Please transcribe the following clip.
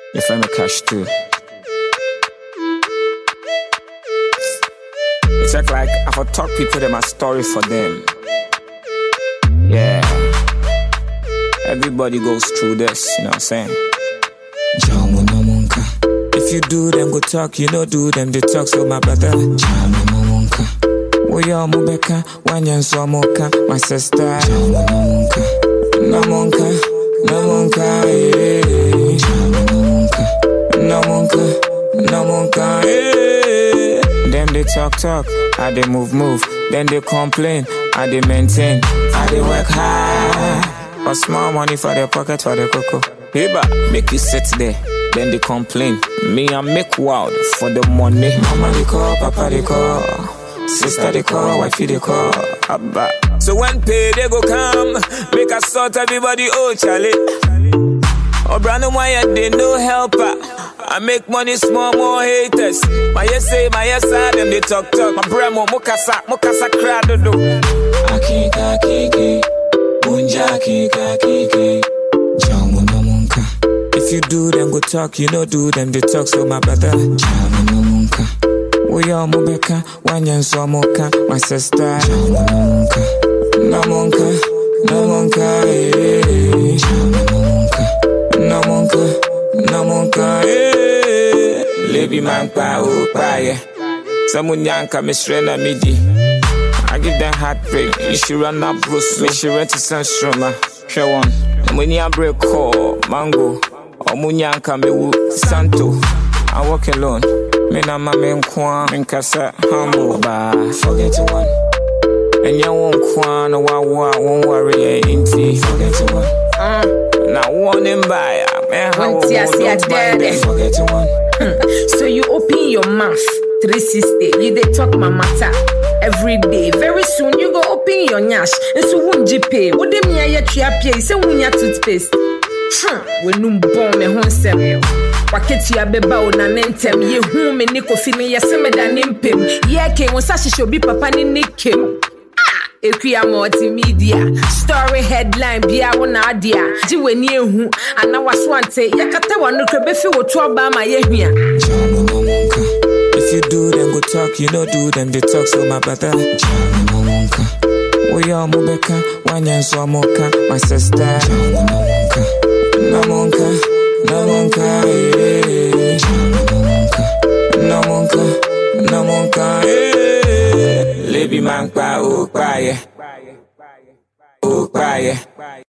Your friend me cash too. It's like, like I for talk people them a story for them. Yeah. Everybody goes through this, you know what I'm saying? Jamu no munka. If you do them go talk, you know do them they talk so my brother. Jamu no munka. We all mubeka, wanyan so moka, my sister. Jamu no munka. No munka, no munka, yeah. Jamu no munka. No munka, no munka, yeah. Them they talk talk, I they move move, then they complain, I they maintain, I they work hard. But small money for the pocket for the cocoa. Hiba, make you sit there. Then they complain. Me I make wild for the money. Mama they call, papa they call, sister they call, wifey they call. Abba. So when pay they go come, make us sort everybody oh Charlie. Oh Brandon why they no helper. I make money small more haters. My yes say my yes side them they talk talk. My bremo mukasa mukasa crowd do. Akika kiki. Munja kika kiki. Jamu no munka. If you do them go talk, you know do them they talk so my brother. Jamu no munka. We all mubeka, wanyan so moka, my sister. Jamu no munka. No munka, no munka, yeah. Jamu no munka. No munka, no munka, yeah. Lebi man pa o pa yeah. Samunyanka mishrena midi. I give them heartbreak. You should run up Bruce. Make sure rent to Sunstroma. Share one. When you break call, mango. Or munyanka me wu Santo. I walk alone. Me na ma me nkwa. Me nkasa humble. Ba forget one. And you won't kwan no wa wa won't worry eh, inti. Forget one. Now one in buy. Man, how Wanti ase adere. Forget one. So you open your mouth 360, you dey talk my matter every day. Very soon you go open your nyash. Nso wunji pay. Wo dem ya ye tua pay. Say wunya toothpaste. Hmm, wenum bon me ho nsɛm. Waketua bɛba wo na ne ntɛm. Yehu me ne kofi me yɛsɛ me da ne mpem. Yɛke wo nsa hyehyɛ obi papa ne ne kem. Ekuya multimedia story headline bia wo na ade a gye w'ani ehu ana waso ante yɛkata w'ano kora bɛfi wo to ɔbaa ma yɛhua Jamu no munka. If you do them go talk, you know do them they talk so my brother. Jamu no munka. We all mubeka, wanyan so moka, my sister. Jamu no munka. No munka, no munka, yeah. Jamu no munka. No munka, no munka, yeah. Lebi man pa o pa yeah. O pa yeah.